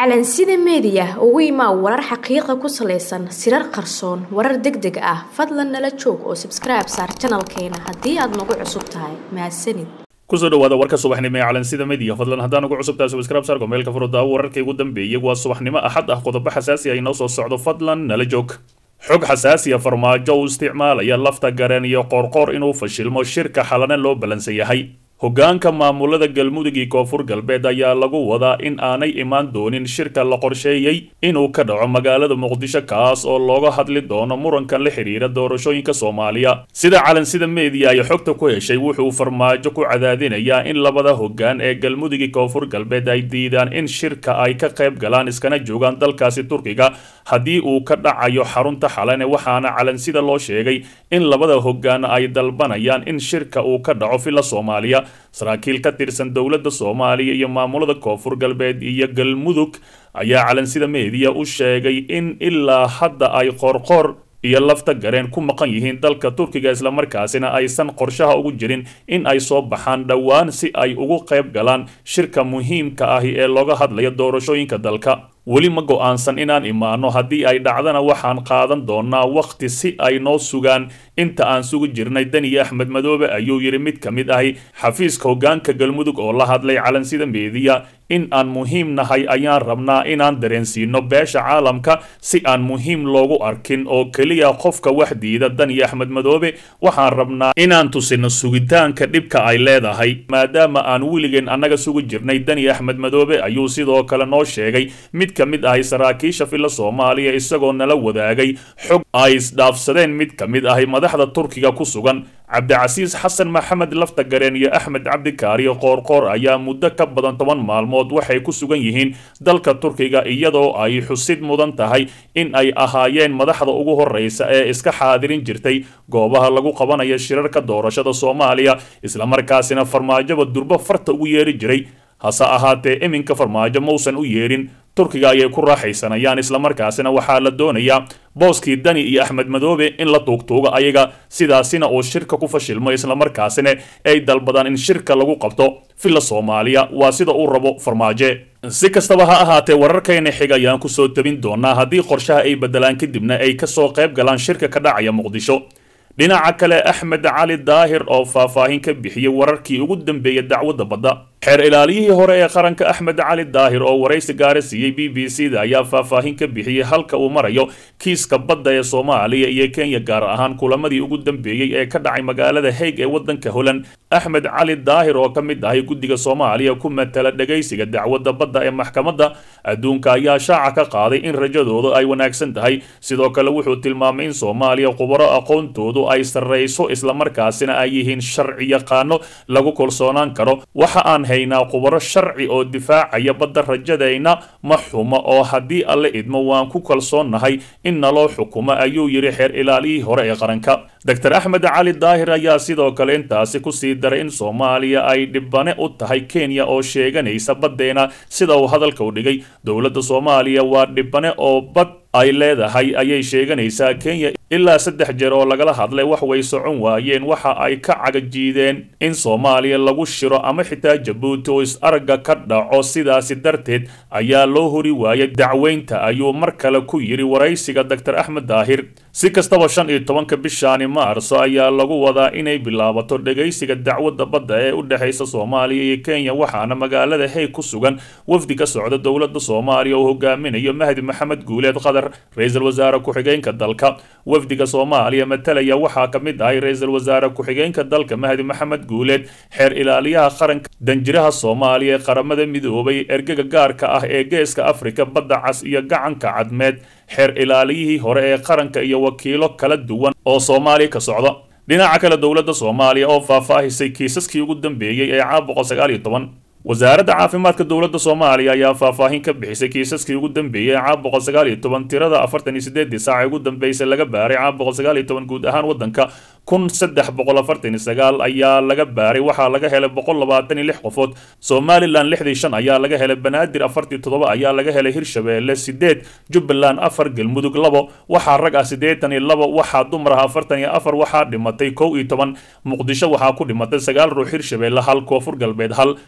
calansida meediya ugu imaa warar xaqiiqa ku salaysan sirar qarsoon warar deg deg ah fadlan nala joog oo sabskribe saar janalkeena haddii aad nagu cusub tahay mahadsanid kusoo dhawaada warka subaxnimo ee calansida media fadlan haddaan ugu cusubtahay subscribe saarko meelka furudaawo wararkii ugu dambeeyay waa subaxnimo axad ah qodobo xasaasi ah inoo soo socdo fadlan nala joog xog xasaasiya farmaajo uu isticmaalaya lafta gareen iyo qoorqoor inuu fashilmo shirka xalana loo ballansan yahay hoggaanka maamulada galmudug iyo koonfur galbeed ayaa lagu wadaa in aanay imaan doonin shirka la qorsheeyey inuu ka dhaco magaalada muqdisho kaas oo looga hadli doono murankan la xidhiira doorashooyinka soomaaliya sida calansida meediya ay xogta ku heshay wuxuu farmaajo ku cadaadinayaa in labada hoggaan ee galmudug iyo koonfur galbeed ay diidaan in shirka ay ka qayb galaan iskana joogaan dalkaasi turkiga haddii uu ka dhacayo xarunta xalane waxaana calansida loo sheegay in labada hoggaan ay dalbanayaan in shirka uu ka dhaco villa soomaaliya saraakiil ka tirsan dowladda soomaaliya iyo maamulada koonfur galbeed iyo galmudug ayaa calansida meediya u sheegay in ilaa hadda ay qoorqoor iyo lafta gareen ku maqan yihiin dalka turkiga islamarkaasina aysan qorshaha ugu jirin in ay soo baxaan dhowaan si ay ugu qayb galaan shirka muhiimka ahi ee looga hadlayo doorashooyinka dalka weli ma go-aansan inaan imaano haddii ay dhacdana waxaan qaadan doonaa wakhti si ay noo sugaan inta aan sugi jirnay daniya axmed madoobe ayuu yidhi mid ka mid ahi xafiiska hoggaanka galmudug oo la hadlay calansida meediya in aan muhiim nahay ayaan rabnaa inaan dareensiino beesha caalamka si aan muhiim loogu arkin oo keliya qofka wax diida daniya axmed madoobe waxaan rabnaa inaan tusino sugitaanka dhibka ay leedahay maadaama aan weligeen annaga sugi jirnay daniya axmed madoobe ayuu sidoo kale noo sheegay mid ka mid ahi saraakiisha villa soomaaliya isagoo nala wadaagay xog ay isdhaafsadeen mid ka mid ahi madaxda turkiga ku sugan cabdicasiis xasan maxamed lafta gareen iyo axmed cabdikaariyo qoorqoor ayaa muddo ka badan toban maalmood waxay ku sugan yihiin dalka turkiga iyadoo ay xusid mudan tahay in ay ahaayeen madaxda ugu horreysa ee iska xaadirin jirtay goobaha lagu qabanayo shirarka doorashada soomaaliya islamarkaasina farmaajoba durbo farta ugu yeeri jiray hase ahaatee iminka farmaajo mausan u yeedhin turkiga ayay ku raaxaysanayaan islamarkaasina waxaa la doonayaa booskii dani iyo axmed madoobe in la tuugtuuga ayaga sidaasina uu shirka ku fashilmo islamarkaasina ay dalbadaan in shirka lagu qabto villa soomaaliya waa sida uu rabo farmaaje si kastaba ha ahaatee wararkayna xig ayaan kusoo tabin doonaa haddii qorshaha ay bedelaan kadibna ay kasoo qayb galaan shirka ka dhacaya muqdisho dhinaca kale axmed cali daahir oo faahfaahin ka bixiyey wararkii ugu dambeeyay dacwadda badda xeer ilaaliyihii hore ee qaranka axmed cali daahir oo waraysi gaara siiyey b b c da ayaa faahfaahin ka bixiyey halka uu marayo kiiska badda ee soomaaliya iyo kenya gaar ahaan kulamadii ugu dambeeyey ee ka dhacay magaalada haig ee waddanka holand axmed cali daahir oo ka mid ahay guddiga soomaaliya ku matala dhegaysiga dacwadda badda ee maxkamadda adduunka ayaa shaaca ka qaaday in rajadoodu ay wanaagsan tahay sidoo kale wuxuu tilmaamay in soomaaliya khubaro aqoontoodu ay sarrayso islamarkaasina ay yihiin sharci yaqaano lagu kalsoonaan karo waxa aan haynaa khubaro sharci oo difaacaya badda rajadayna ma xumo oo haddii alle idmo waan ku kalsoonnahay in naloo xukumo ayuu yidhi xeer ilaalihii hore ee qaranka doctor axmed cali daahir ayaa sidoo kale intaasi kusii daray in soomaaliya ay dhibane u tahay kenya oo sheeganaysa baddeena sida uu hadalka u dhigay dowladda soomaaliya waa dhibane oo bad ay leedahay ayay sheeganaysaa kenya ilaa saddex jeer oo lagala hadlay wax way socon waayeen waxa ay ka cagajiideen in soomaaliya lagu shiro ama xitaa jabuuti oo is-aragga ka dhaco sidaasi darteed ayaa loo hori waayay dacweynta ayuu mar kale ku yidhi waraysiga doctor axmed daahir si kastaba shan iyo tobanka bishaani maarso ayaa lagu wadaa inay bilaabato dhegaysiga dacwadda badda ee u dhexaysa soomaaliya iyo kenya waxaana magaalada haeg ku sugan wafdi ka socda dowladda soomaaliya oo hogaaminayo mahdi maxamed guuleed qadar ra-iisul wasaare ku-xigeenka dalka wafdiga soomaaliya matalaya waxaa ka mid ahay ra-iisul wasaare ku-xigeenka dalka mahdi maxamed guuleed xeer ilaaliyaha qaranka danjiraha soomaaliya ee qaramada midoobay ergaga gaarka ah ee geeska afrika badda cas iyo gacanka cadmeed xeer ilaaliyihii hore ee qaranka iyo wakiilo kala duwan oo soomaaliya ka socda dhinaca kale dowladda soomaaliya oo faahfaahisay kiisaskii ugu dambeeyey ee caam boqol sagaal iyo toban wasaaradda caafimaadka dowladda soomaaliya ayaa faahfaahin ka bixisay kiisaskii ugu dambeeyey ee caam boqol sagaal iyo toban tirada afartan iyo sideedii saaca ugu dambeysay laga baaray caam boqol sagaal iyo toban guud ahaan waddanka kun saddex boqol afartan iyo sagaal ayaa laga baaray waxaa laga helay boqol labaatan iyo lix qofood somalilan lixdii shan ayaa laga helay banaadir afartii toddoba ayaa laga helay hirshabeelle sideed jubbaland afar galmudug labo waxaa rag ah siddeetan iyo labo waxaa dumar ah afartan iyo afar waxaa dhimatay kow iyo toban muqdisho waxaa ku dhimatay sagaal ruux hirshabeelle hal koonfur galbeed hal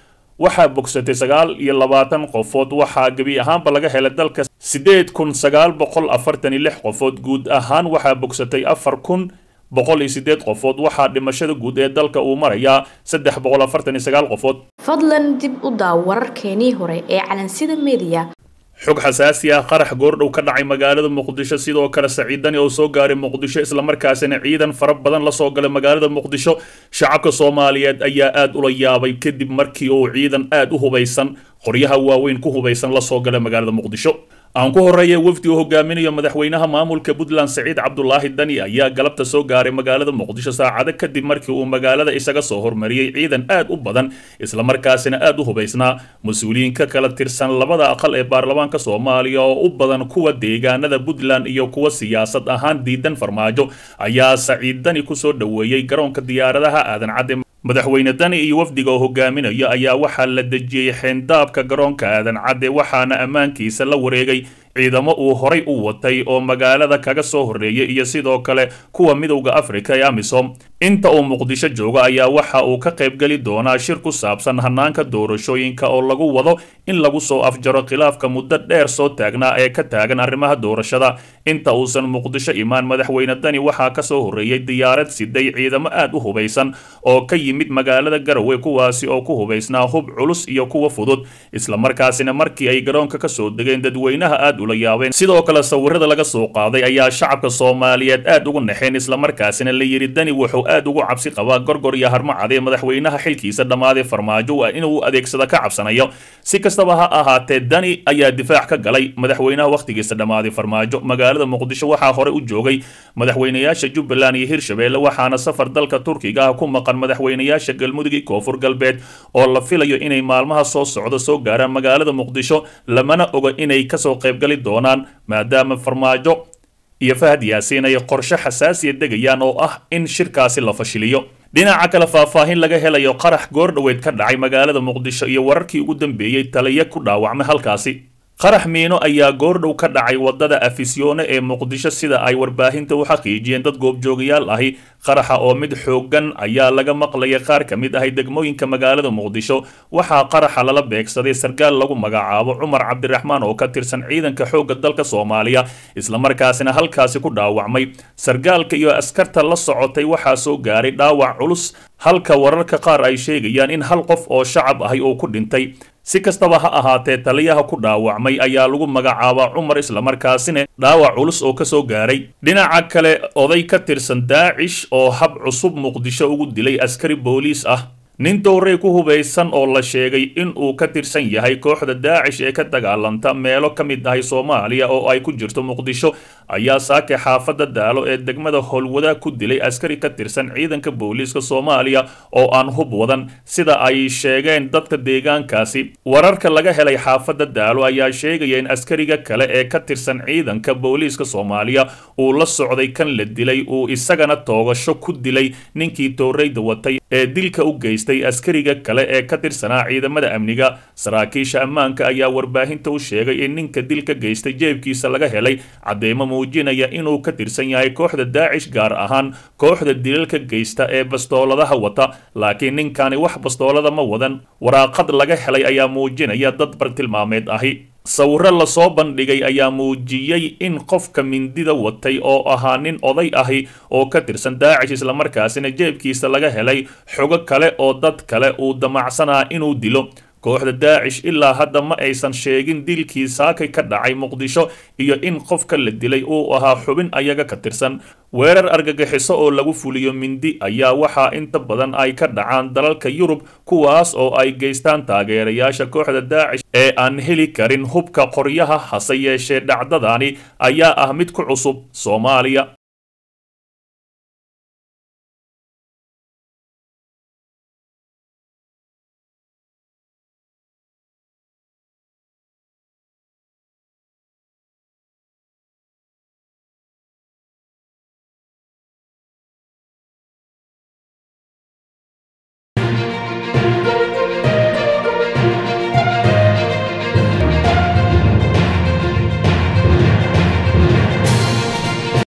waxaa bogsatay sagaal iyo labaatan qofood waxaa gebi ahaanba laga helay dalka siddeed kun sagaal boqol afartan iyo lix qofood guud ahaan waxaa bogsatay afar kun boqol iyo siddeed qofood waxaa dhimashada guud ee dalka uu marayaa saddex boqol afartan iyo sagaal qofood fadlan dib u daaw wararkeenii hore ee calansida meediya xog xasaasi ah qarax goordhow ka dhacay magaalada muqdisho sidoo kale saciidani oo soo gaaray muqdisho islamarkaasina ciidan fara badan lasoo galay magaalada muqdisho shacabka soomaaliyeed ayaa aad ula yaabay kadib markii uu ciidan aad u hubaysan qoryaha waaweyn ku hubaysan lasoo galay magaalada muqdisho aan ku horreeya wafdi uu hogaaminayo madaxweynaha maamulka puntland saciid cabdulaahi dani ayaa galabta soo gaaray magaalada muqdisho saacado kadib markii uu magaalada isaga soo hormariyey ciidan aad u badan islamarkaasina aad u hubaysnaa mas-uuliyiin ka kala tirsan labada aqal ee baarlamaanka soomaaliya oo u badan kuwa deegaanada puntland iyo kuwa siyaasad ahaan diidan farmaajo ayaa saciid dani kusoo dhoweeyey garoonka diyaaradaha aadan cadde madaxweyne dani iyo wafdiga oo hogaaminayo ayaa waxaa la dejiyey xeendaabka garoonka aadan cadde waxaana ammaankiisa la wareegay ciidamo uu horay u watay oo magaalada kaga soo horreeyay iyo sidoo kale kuwa midowda afrika ee amisom inta uu muqdisho joogo ayaa waxa uu ka qaybgeli doonaa shir ku saabsan hanaanka doorashooyinka oo lagu wado in lagu soo afjaro khilaafka muddo dheer soo taagnaa ee ka taagan arrimaha doorashada inta uusan muqdisho imaan madaxweyne dani waxaa ka soo horreeyey diyaarad siday ciidamo aad u hubaysan oo ka yimid magaalada garowe kuwaasi oo ku hubaysnaa hub culus iyo kuwa fudud islamarkaasina markii ay garoonka ka soo degeen dadweynaha aad ula yaabeen sidoo kale sawirada laga soo qaaday ayaa shacabka soomaaliyeed aad ugu naxeen islamarkaasina la yidhi dani wuxuu aad ugu cabsi qabaa gorgor iyo harmacadee madaxweynaha xilkiisa dhammaaday farmaajo inuu adeegsada ka cabsanayo si kastaba ha ahaatee dani ayaa difaac ka galay madaxweynaha wakhtigiisa dhammaaday farmaajo magaalada muqdisho waxaa hore u joogay madaxweynayaasha jubbaland iyo hirshabeelle waxaana safar dalka turkiga ah ku maqan madaxweynayaasha galmudug iyo koonfur galbeed oo la filayo inay maalmaha soo socda soo gaaraan magaalada muqdisho lamana oga inay kasoo qaybgali doonaan maadaama farmaajo iyo fahad yaasiin ay qorshe xasaasiya degayaan oo ah in shirkaasi la fashiliyo dhinaca kale faahfaahin laga helayo qarax goordhoweed ka dhacay magaalada muqdisho iyo wararkii ugu dambeeyey taliya ku dhaawacmay halkaasi qarax miino ayaa goordhow ka dhacay wadada afisyoone ee muqdisho sida ay warbaahinta u xaqiijiyeen dad goobjoogayaal ahi qaraxa oo mid xooggan ayaa laga maqlaya qaar ka mid ahay degmooyinka magaalada muqdisho waxaa qaraxa lala beegsaday sarkaal lagu magacaabo cumar cabdiraxmaan oo ka tirsan ciidanka xoogga dalka soomaaliya islamarkaasina halkaasi ku dhaawacmay sarkaalka iyo askarta la socotay waxaa soo gaaray dhaawac culus halka wararka qaar ay sheegayaan in hal qof oo shacab ahi uu ku dhintay si kastaba ha ahaatee taliyaha ku dhaawacmay ayaa lagu magacaabaa cumar islamarkaasina dhaawac culus oo ka soo gaaray dhinaca kale oday ka tirsan daacish oo hab cusub muqdisho ugu dilay askari booliis ah nin dowrey ku hubaysan oo la sheegay in uu ka tirsan yahay kooxda daacish ee ka dagaalanta meelo ka mid ahay soomaaliya oo ay ku jirto muqdisho ayaa saake xaafadda daalo ee degmada howlwadaag ku dilay askari ka tirsan ciidanka booliiska soomaaliya oo aan hub wadan sida ay sheegeen dadka deegaankaasi wararka laga helay xaafadda daalo ayaa sheegaya in askariga kale ee ka tirsan ciidanka booliiska soomaaliya uu la socday kan la dilay uu isagana toogasho ku dilay ninkii tooreyda watay ee dilka u geystay askariga kale ee ka tirsanaa ciidamada amniga saraakiisha ammaanka ayaa warbaahinta u sheegay in ninka dilka geystay jeebkiisa laga helay cadeymo muujinaya inuu ka tirsan yahay kooxda daacish gaar ahaan kooxda dilalka geysta ee bastooladaha wata laakiin ninkani wax bastoolada ma wadan waraaqad laga helay ayaa muujinaya dad bartilmaameed ahi sawiro lasoo bandhigay ayaa muujiyey in qofka mindida watay oo ahaa nin oday ahi oo ka tirsan daacish islamarkaasina jeebkiisa laga helay xogo kale oo dad kale uu damacsanaa inuu dilo kooxda daacish ilaa hadda ma aysan sheegin dilkii saakay ka dhacay muqdisho iyo in qofka la dilay uu ahaa xubin ayaga ka tirsan weerar argagixiso oo lagu fuliyo mindi ayaa waxaa inta badan ay ka dhacaan dalalka yurub kuwaas oo ay geystaan taageerayaasha kooxda daacish ee aan heli karin hubka qoryaha hase yeeshee dhacdadani ayaa ah mid ku cusub soomaaliya